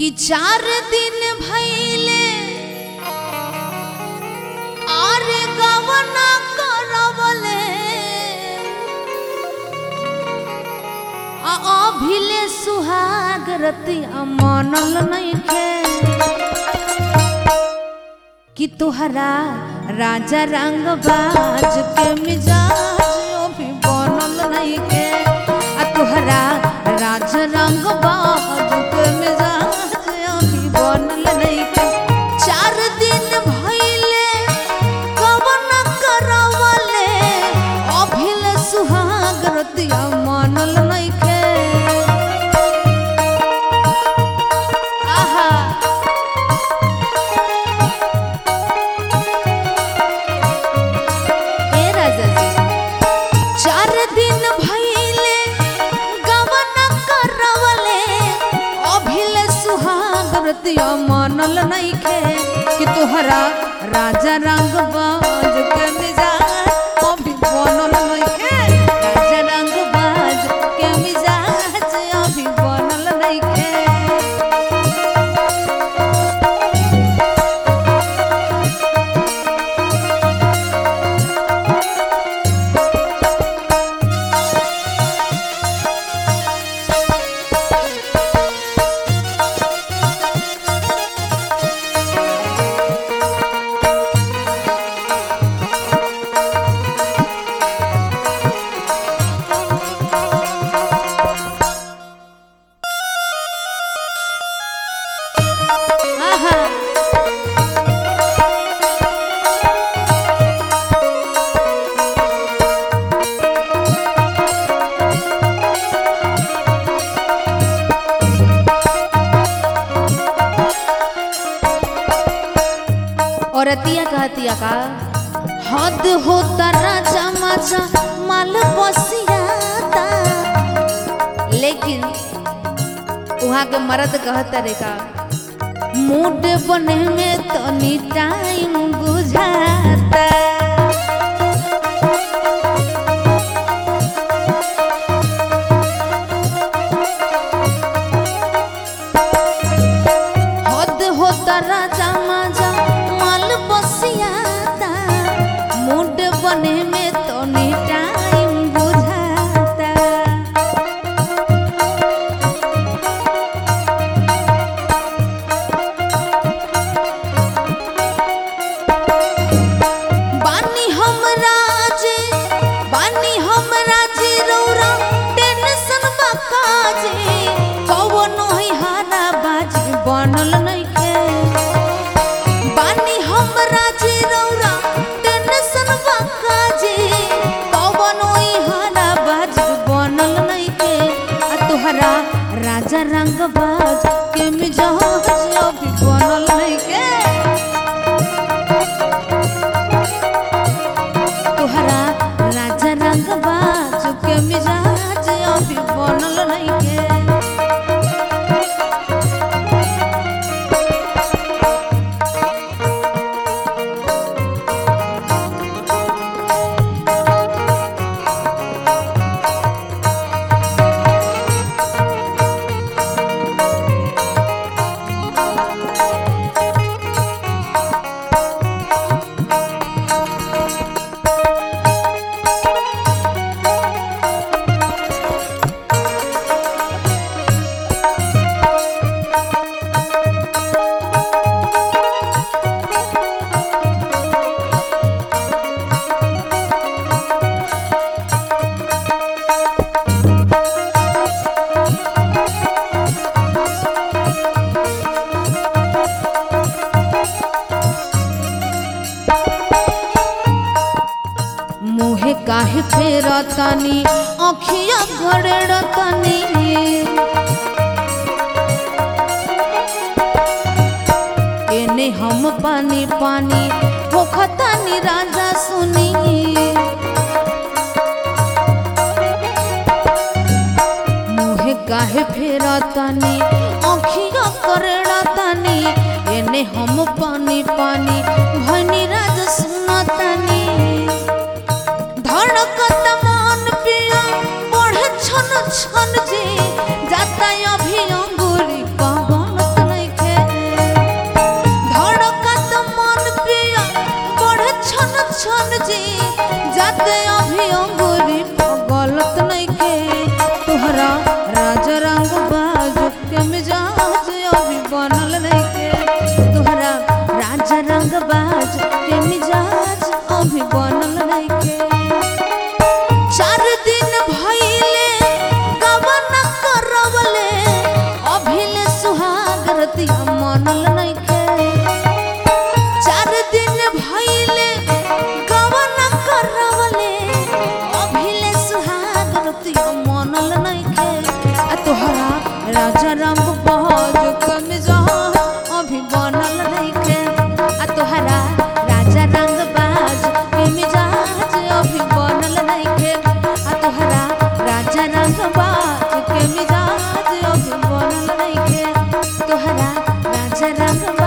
कि चार दिन भैले और गवना करवले आ अभिले सुहाग रतिया मनल नइखे कि तोहरा राजा रंग बाज के मिजाज अभी बनल नइखे आ तोहरा राजा रंग बाज के मिजाज अभी बनल नइखे चार दिन भइले कवन करवले अभिले सुहाग रतिया मनल नइखे आहा ए राजा जी चार दिन भइले गवन करवले अभिले सुहाग रतिया मनल नइखे कि तोहरा राजा रंग बाज के मिजाज अभी बनल नइखे राजा रंग बाज के मिजाज अभी बनल नइखे आहा औरतिया कहतिया का हद होता राजा माचा माल बसियाता लेकिन वहाँ के मर्द कहता रे का मूड बने में तनी टाइम बुझाता हद होता राजा माजा माल बसियाता मूड बने में तनी टाइम बुझाता बानी हम राजे बानी हम राजे रौरा टेंशन बा काजे कवनो ही हारा बाजी बनल नइखे बानी हम राजे रौरा टेंशन बा काजे कवनो ही हारा बाजी बनल नइखे आ तोहरा राजा रंग बाज के मिजाज अभी बनल नइखे तोहरा राजा रंग बाज के मिजाज अभी बनल नइखे मुहे काहे फेरतानी अखिया घड़ेड़तानी एने हम पानी पानी होखतानी राजा सुनी मुहे काहे फेरतानी अखिया करेड़तानी एने हम पानी पानी भनी राजा सुनतानी धड़कत मन पिया बढ़े छन छन जी जाता अभी अंगूरी पवन मनल नइखे आ तोहरा राजा रंग बहज के मिजाज अभी बनल नइखे आ तोहरा राजा रंग बाज के मिजाज अभी बनल नइखे आ तोहरा राजा रंग बाज के मिजाज अभी बनल नइखे तोहरा राजा रंग